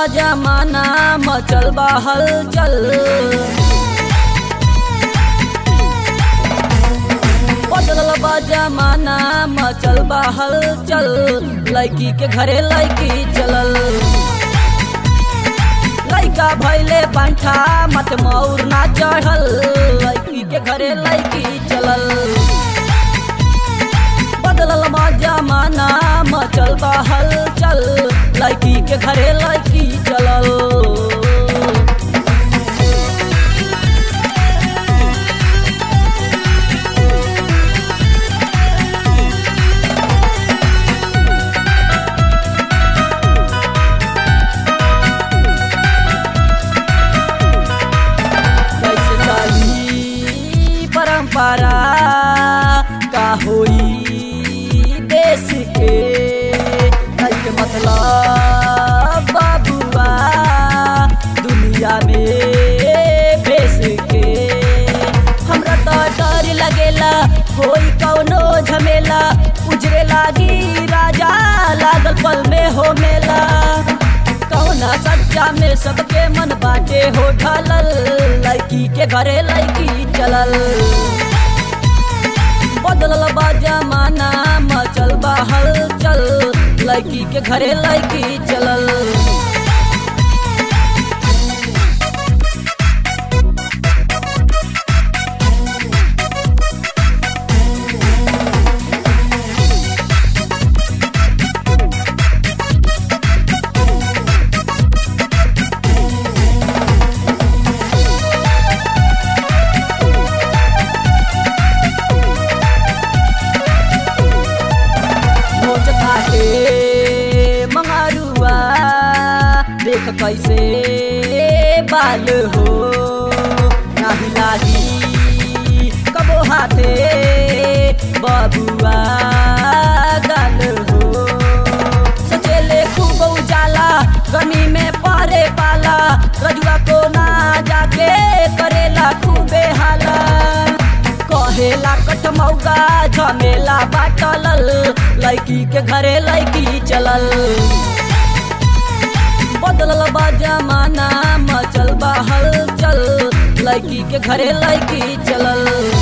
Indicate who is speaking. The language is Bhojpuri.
Speaker 1: जमाना मचल बा हलचल बदलल बा जमाना मचल बा हलचल लड़की के घरे लड़की चलल लड़का भैले पंठा मत मौर ना चढ़ल लड़की के घरे लड़की चलल बदलल बा जमाना मचल बा हलचल लड़की के घरे लड़की चलल कैसे चली परंपरा का होई देश के कैसे मतलब बाबुआ दुनिया में भेस के हमरा तो डर लगेला होई कौनो झमेला उजरे लागी राजा लागल पल में हो मेला कौना सच्चा में सबके मन बाटे हो ढलल लड़की के घरे लड़की चलल बदलल बा जमाना मचल बा हलचल लड़की के घरे लड़की चलल मोच काटे मंगारुआ देख कैसे बाल हो नाही लागी कबो हाथे बबुआ गाल हो सचेले खूब उजाला गमी में परे पाला रजुआ को ना जाके करेला खूबे हाला कहेला कटमौगा झमेला बाटलल लड़की के घरे लड़की चलल बदलल बा जमाना मचल बा हलचल लड़की के घरे लड़की चलल